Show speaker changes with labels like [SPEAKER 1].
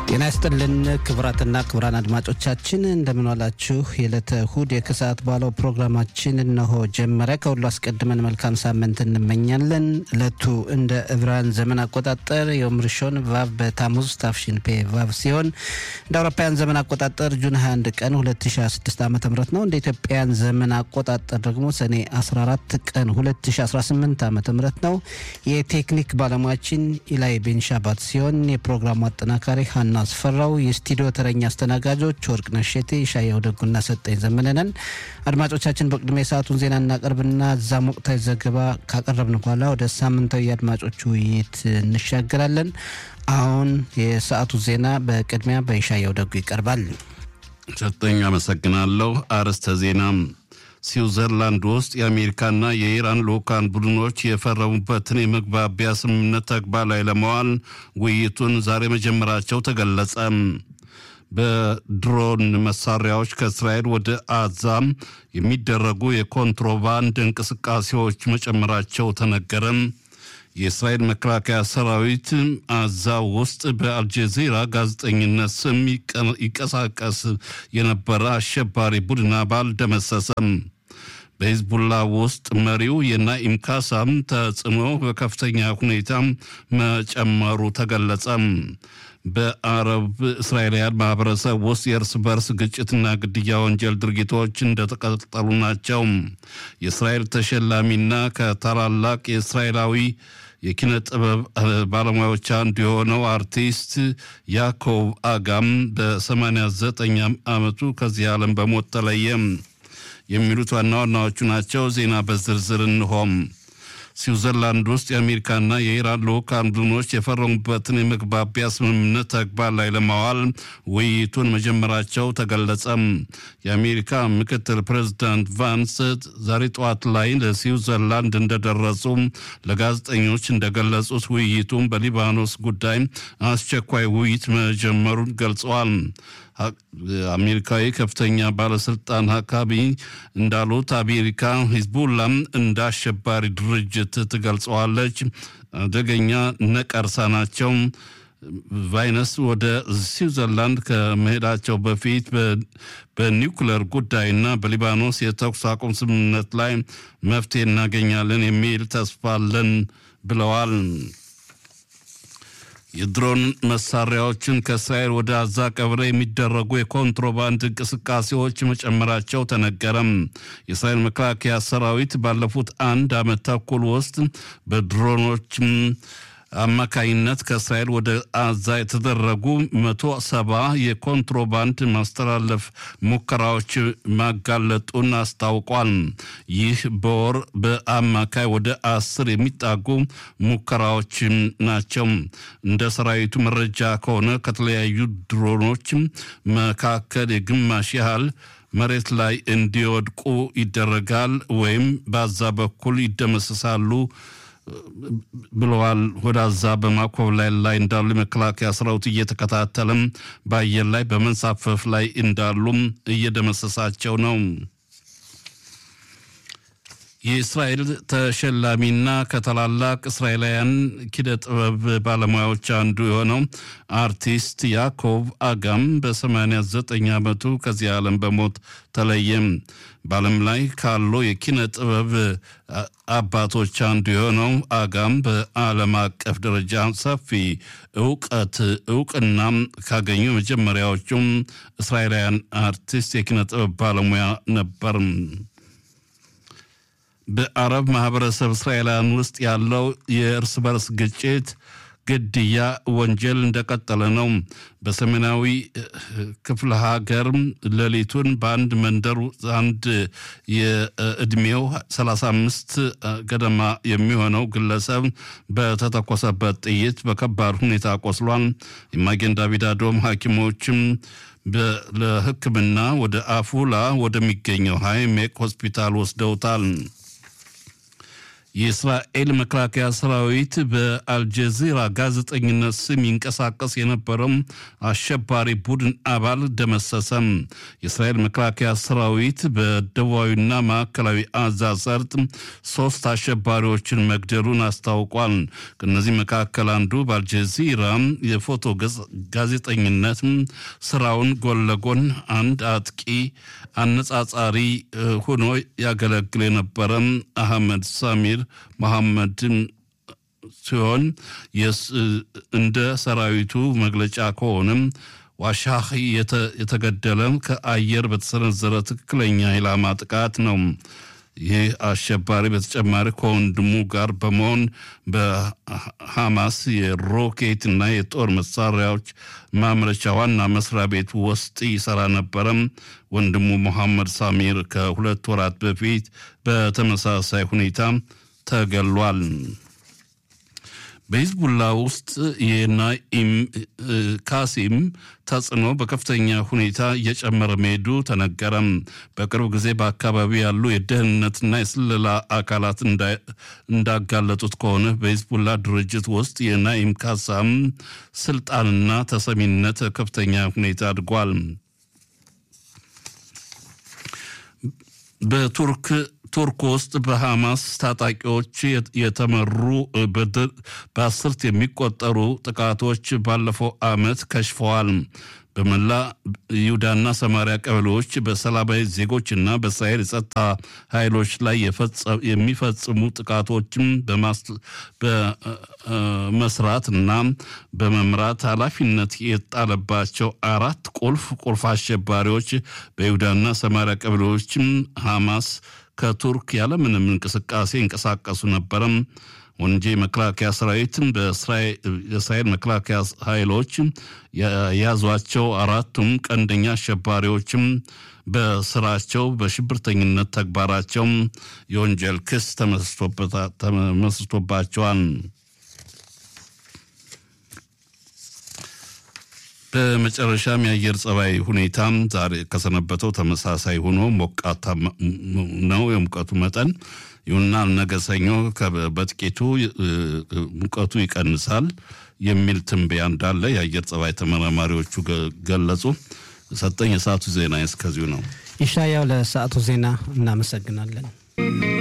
[SPEAKER 1] ጤና ይስጥልን ክቡራትና ክቡራን አድማጮቻችን እንደምንዋላችሁ። የዕለተ እሁድ የከሰዓት በኋላው ፕሮግራማችን እነሆ ጀመረ። ከሁሉ አስቀድመን መልካም ሳምንት እንመኛለን። ዕለቱ እንደ ዕብራውያን ዘመን አቆጣጠር የዮም ሪሾን ቫቭ በታሙዝ ታፍሺን ፔ ቫቭ ሲሆን እንደ አውሮፓውያን ዘመን አቆጣጠር ጁን 21 ቀን 2026 ዓ ም ነው። እንደ ኢትዮጵያውያን ዘመን አቆጣጠር ደግሞ ሰኔ 14 ቀን 2018 ዓ ም ነው። የቴክኒክ ባለሙያችን ኢላይ ቤንሻባት ሲሆን የፕሮግራሙ አጠናካሪ ሀና አስፈራው፣ የስቱዲዮ ተረኛ አስተናጋጆች ወርቅነሽ ሸቴ፣ ሻያው ደጉና ሰጠኝ ዘመነነን። አድማጮቻችን በቅድሚያ የሰዓቱን ዜና እናቀርብና እዛም ወቅታዊ ዘገባ ካቀረብን በኋላ ወደ ሳምንታዊ የአድማጮች ውይይት እንሻገራለን። አሁን የሰዓቱ ዜና በቅድሚያ በሻያው ደጉ ይቀርባል።
[SPEAKER 2] ሰጠኝ አመሰግናለሁ። አርዕስተ ዜና ስዊዘርላንድ ውስጥ የአሜሪካና የኢራን ልዑካን ቡድኖች የፈረሙበትን የመግባቢያ ስምምነት ተግባር ላይ ለመዋል ውይይቱን ዛሬ መጀመራቸው ተገለጸ። በድሮን መሳሪያዎች ከእስራኤል ወደ አዛም የሚደረጉ የኮንትሮባንድ እንቅስቃሴዎች መጨመራቸው ተነገረም። የእስራኤል መከላከያ ሰራዊት አዛ ውስጥ በአልጀዚራ ጋዜጠኝነት ስም ይቀሳቀስ የነበረ አሸባሪ ቡድን አባል ደመሰሰም። በሂዝቡላ ውስጥ መሪው የናኢም ካሳም ተጽዕኖ በከፍተኛ ሁኔታ መጨመሩ ተገለጸም። በአረብ እስራኤላውያን ማህበረሰብ ውስጥ የእርስ በርስ ግጭትና ግድያ ወንጀል ድርጊቶች እንደተቀጠሉ ናቸው። የእስራኤል ተሸላሚና ከታላላቅ የእስራኤላዊ የኪነ ጥበብ ባለሙያዎች አንዱ የሆነው አርቲስት ያኮብ አጋም በ89 ዓመቱ ከዚህ ዓለም በሞት ተለየ። የሚሉት ዋና ዋናዎቹ ናቸው። ዜና በዝርዝር እንሆም። ስዊዘርላንድ ውስጥ የአሜሪካና የኢራን ልዑካን ቡድኖች የፈረሙበትን የመግባቢያ ስምምነት ተግባር ላይ ለማዋል ውይይቱን መጀመራቸው ተገለጸም። የአሜሪካ ምክትል ፕሬዚዳንት ቫንስ ዛሬ ጠዋት ላይ ለስዊዘርላንድ እንደደረሱ ለጋዜጠኞች እንደገለጹት ውይይቱም በሊባኖስ ጉዳይ አስቸኳይ ውይይት መጀመሩን ገልጸዋል። አሜሪካዊ ከፍተኛ ባለስልጣን ሀካቢ እንዳሉት አሜሪካ ሂዝቡላም እንደ አሸባሪ ድርጅት ትገልጸዋለች። አደገኛ ነቀርሳ ናቸው። ቫይነስ ወደ ስዊዘርላንድ ከመሄዳቸው በፊት በኒውክለር ጉዳይና በሊባኖስ የተኩስ አቁም ስምምነት ላይ መፍትሄ እናገኛለን የሚል ተስፋ አለን ብለዋል። የድሮን መሳሪያዎችን ከእስራኤል ወደ አዛ ቀብረ የሚደረጉ የኮንትሮባንድ እንቅስቃሴዎች መጨመራቸው ተነገረም። የእስራኤል መከላከያ ሰራዊት ባለፉት አንድ ዓመት ተኩል ውስጥ በድሮኖች አማካይነት ከእስራኤል ወደ አዛ የተደረጉ መቶ ሰባ የኮንትሮባንድ ማስተላለፍ ሙከራዎች ማጋለጡን አስታውቋል። ይህ በወር በአማካይ ወደ አስር የሚጣጉ ሙከራዎች ናቸው። እንደ ሰራዊቱ መረጃ ከሆነ ከተለያዩ ድሮኖች መካከል የግማሽ ያህል መሬት ላይ እንዲወድቁ ይደረጋል ወይም በአዛ በኩል ይደመሰሳሉ ብለዋል። ወደ አዛ በማኮብለል ላይ እንዳሉ የመከላከያ ሰራዊት እየተከታተለም በአየር ላይ በመንሳፈፍ ላይ እንዳሉም እየደመሰሳቸው ነው። የእስራኤል ተሸላሚና ከታላላቅ እስራኤላውያን ኪነ ጥበብ ባለሙያዎች አንዱ የሆነው አርቲስት ያኮብ አጋም በ89 ዓመቱ ከዚህ ዓለም በሞት ተለየም። በዓለም ላይ ካሉ የኪነ ጥበብ አባቶች አንዱ የሆነው አጋም በዓለም አቀፍ ደረጃ ሰፊ እውቀት እውቅና ካገኙ መጀመሪያዎቹም እስራኤላውያን አርቲስት የኪነ ጥበብ ባለሙያ ነበር። በአረብ ማህበረሰብ እስራኤላውያን ውስጥ ያለው የእርስ በርስ ግጭት፣ ግድያ ወንጀል እንደቀጠለ ነው። በሰሜናዊ ክፍለ ሀገር ሌሊቱን በአንድ መንደር አንድ የእድሜው 35 ገደማ የሚሆነው ግለሰብ በተተኮሰበት ጥይት በከባድ ሁኔታ ቆስሏል። የማጌን ዳቪድ አዶም ሐኪሞችም ለሕክምና ወደ አፉላ ወደሚገኘው ሃይሜክ ሆስፒታል ወስደውታል። የእስራኤል መከላከያ ሰራዊት በአልጀዚራ ጋዜጠኝነት ስም ይንቀሳቀስ የነበረው አሸባሪ ቡድን አባል ደመሰሰም። የእስራኤል መከላከያ ሰራዊት በደቡባዊና ማዕከላዊ አዛ ሰርጥ ሶስት አሸባሪዎችን መግደሉን አስታውቋል። ከእነዚህ መካከል አንዱ በአልጀዚራ የፎቶ ጋዜጠኝነት ስራውን ጎን ለጎን አንድ አጥቂ አነጻጻሪ ሆኖ ያገለግል የነበረ አህመድ ሳሚር መሐመድን ሲሆን እንደ ሰራዊቱ መግለጫ ከሆነም ዋሻህ የተገደለ ከአየር በተሰነዘረ ትክክለኛ ኢላማ ጥቃት ነው። ይህ አሸባሪ በተጨማሪ ከወንድሙ ጋር በመሆን በሐማስ የሮኬት እና የጦር መሳሪያዎች ማምረቻ ዋና መስሪያ ቤት ውስጥ ይሰራ ነበረም። ወንድሙ መሐመድ ሳሚር ከሁለት ወራት በፊት በተመሳሳይ ሁኔታ ተገሏል። በሂዝቡላ ውስጥ የናኢም ካሲም ተጽዕኖ በከፍተኛ ሁኔታ እየጨመረ መሄዱ ተነገረም። በቅርብ ጊዜ በአካባቢው ያሉ የደህንነትና የስለላ አካላት እንዳጋለጡት ከሆነ በሂዝቡላ ድርጅት ውስጥ የናኢም ካሳም ስልጣንና ተሰሚነት ከፍተኛ ሁኔታ አድጓል። በቱርክ ቱርክ ውስጥ በሐማስ ታጣቂዎች የተመሩ በአስርት የሚቆጠሩ ጥቃቶች ባለፈው ዓመት ከሽፈዋል። በመላ ይሁዳና ሰማሪያ ቀበሌዎች በሰላማዊ ዜጎችና በእስራኤል የጸጥታ ኃይሎች ላይ የሚፈጽሙ ጥቃቶችም በመስራት እና በመምራት ኃላፊነት የጣለባቸው አራት ቁልፍ ቁልፍ አሸባሪዎች በይሁዳና ሰማሪያ ቀበሌዎችም ሐማስ ከቱርክ ያለምንም እንቅስቃሴ ይንቀሳቀሱ ነበረም። ወንጄ መከላከያ ሰራዊትም በእስራኤል መከላከያ ኃይሎች የያዟቸው አራቱም ቀንደኛ አሸባሪዎችም በስራቸው በሽብርተኝነት ተግባራቸው የወንጀል ክስ ተመስርቶባቸዋል። በመጨረሻም የአየር ጸባይ ሁኔታም ዛሬ ከሰነበተው ተመሳሳይ ሆኖ ሞቃታ ነው የሙቀቱ መጠን። ይሁንና ነገ ሰኞ በጥቂቱ ሙቀቱ ይቀንሳል የሚል ትንበያ እንዳለ የአየር ጸባይ ተመራማሪዎቹ ገለጹ። ሰጠኝ የሰዓቱ ዜና እስከዚሁ ነው።
[SPEAKER 1] ይሻያው ለሰዓቱ ዜና እናመሰግናለን።